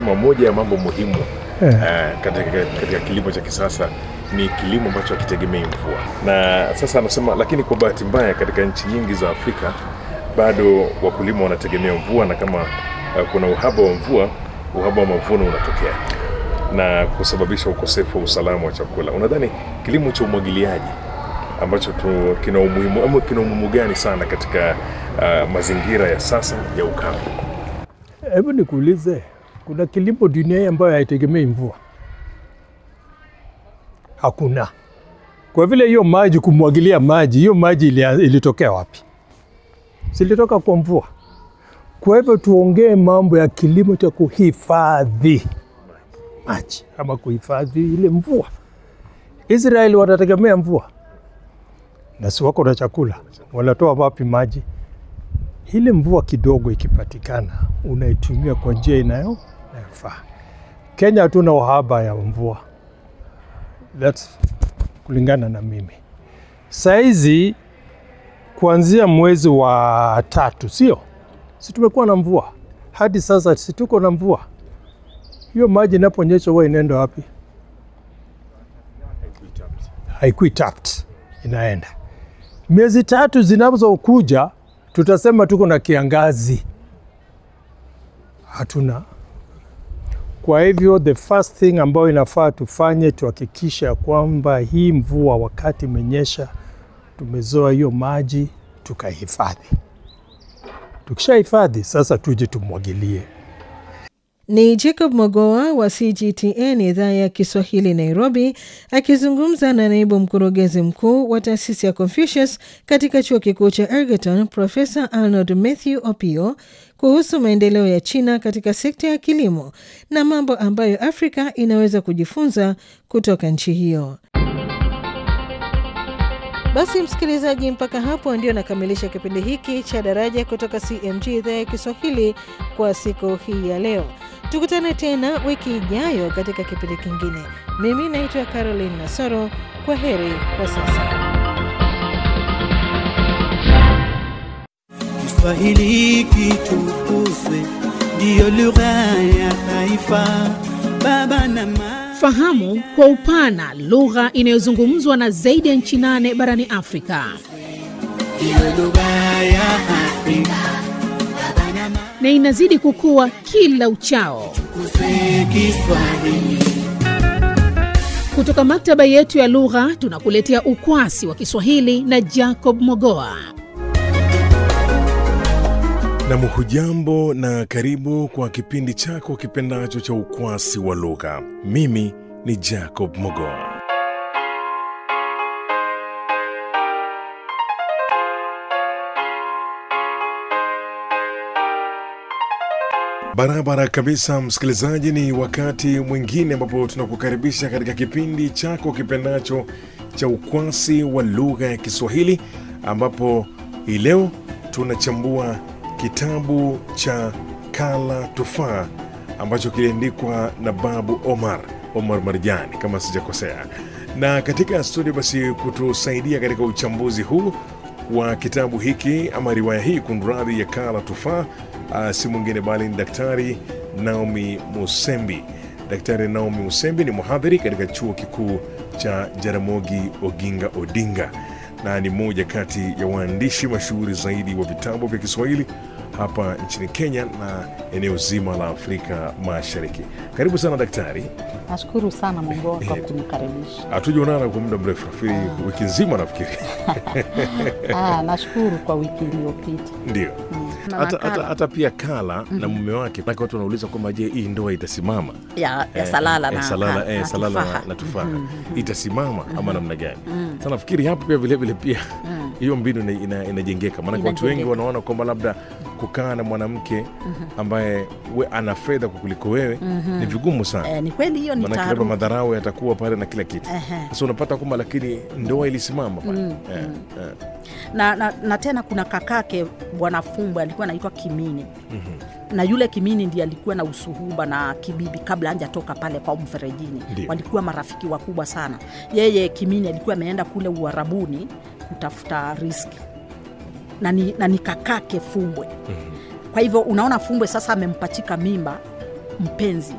Moja ya mambo muhimu Eh. uh, katika, katika kilimo cha kisasa ni kilimo ambacho hakitegemei mvua, na sasa anasema, lakini kwa bahati mbaya katika nchi nyingi za Afrika bado wakulima wanategemea mvua, na kama uh, kuna uhaba wa mvua, uhaba wa mavuno unatokea na kusababisha ukosefu wa usalama wa chakula. Unadhani kilimo cha umwagiliaji ambacho tu, kina umuhimu ama kina umuhimu gani sana katika uh, mazingira ya sasa ya ukame? Hebu nikuulize, kuna kilimo duniani ambayo haitegemei mvua? Hakuna. Kwa vile hiyo maji, kumwagilia maji, hiyo maji ilia- ilitokea wapi? Silitoka kwa mvua. Kwa hivyo tuongee mambo ya kilimo cha kuhifadhi maji ama kuhifadhi ile mvua. Israeli watategemea mvua na si wako na chakula, wanatoa wapi maji? ile mvua kidogo ikipatikana unaitumia kwa njia inayo inayofaa. Kenya hatuna uhaba ya mvua, that's kulingana na mimi. Saizi kuanzia mwezi wa tatu, sio si tumekuwa na mvua hadi sasa, si tuko na mvua. Hiyo maji inaponyesha huwa inaenda wapi? Haikui tapped, inaenda miezi tatu zinazokuja tutasema tuko na kiangazi, hatuna. Kwa hivyo the first thing ambayo inafaa tufanye tuhakikisha kwamba hii mvua wakati imenyesha, tumezoa hiyo maji tukahifadhi. Tukishahifadhi sasa, tuje tumwagilie. Ni Jacob Mogoa wa CGTN idhaa ya Kiswahili Nairobi, akizungumza na naibu mkurugenzi mkuu wa taasisi ya Confucius katika chuo kikuu cha Ergeton, Profesa Arnold Matthew Opio kuhusu maendeleo ya China katika sekta ya kilimo na mambo ambayo Afrika inaweza kujifunza kutoka nchi hiyo. Basi msikilizaji, mpaka hapo ndio nakamilisha kipindi hiki cha Daraja kutoka CMG idhaa ya Kiswahili kwa siku hii ya leo. Tukutane tena wiki ijayo katika kipindi kingine. Mimi naitwa Caroline Nasoro. Kwa heri kwa sasa. Kiswahili kitukuzwe, ndiyo lugha ya taifa. Baba na mama, Fahamu kwa upana lugha inayozungumzwa na zaidi ya nchi nane barani Afrika. ndiyo lugha ya Afrika. Baba na mama, na inazidi kukua kila uchao. tukuzwe Kiswahili. Kutoka maktaba yetu ya lugha tunakuletea ukwasi wa Kiswahili na Jacob Mogoa. Nam, hujambo na karibu kwa kipindi chako kipendacho cha ukwasi wa lugha. Mimi ni Jacob Mogoa. Barabara kabisa, msikilizaji, ni wakati mwingine ambapo tunakukaribisha katika kipindi chako kipendacho cha ukwasi wa lugha ya Kiswahili, ambapo hii leo tunachambua kitabu cha Kala Tufaa ambacho kiliandikwa na Babu Omar Omar Marjani kama sijakosea. Na katika studio basi kutusaidia katika uchambuzi huu wa kitabu hiki ama riwaya hii kunradhi ya Kala Tufaa uh, si mwingine bali ni Daktari Naomi Musembi. Daktari Naomi Musembi ni mhadhiri katika chuo kikuu cha Jaramogi Oginga Odinga na ni mmoja kati ya waandishi mashuhuri zaidi wa vitabu vya Kiswahili hapa nchini Kenya na eneo zima la Afrika Mashariki. Karibu sana daktari. Nashukuru sana Mongoa kwa kunikaribisha. Hatujaonana kwa muda mrefu, nafikiri wiki nzima nafikiri. Ah, nashukuru kwa wiki iliyopita. Ndio. Hata, hata, hata pia Kala na mume wake, maana watu wanauliza kwamba je, hii ndoa itasimama? Ya, ya Eh, Salala eh, na, Salala, na, eh, na Salala tufaha. na, na tufaha itasimama ama namna gani? Sasa nafikiri hapo pia vile vile pia hiyo mbinu ina- ina- inajengeka, maanake watu wengi Inajengeka. wanaona kwamba labda kukaa na mwanamke ambaye we ana fedha kukuliko wewe ni vigumu sana Eh, ni kweli hiyo ni maanake labda taharuki. madharau yatakuwa pale na kila kitu. Ehe. Sasa unapata kwamba lakini ndoa ilisimama pale eh, eh. na, na, na tena kuna kakake bwana Fumbwe alikuwa anaitwa Kimini na yule Kimini ndiye alikuwa na usuhuba na Kibibi kabla hajatoka pale kwa mferejini. Ndio. Walikuwa marafiki wakubwa sana. Yeye Kimini alikuwa ameenda kule Uarabuni kutafuta riski na ni, na ni kakake Fumbwe. Kwa hivyo unaona Fumbwe sasa amempachika mimba mpenzi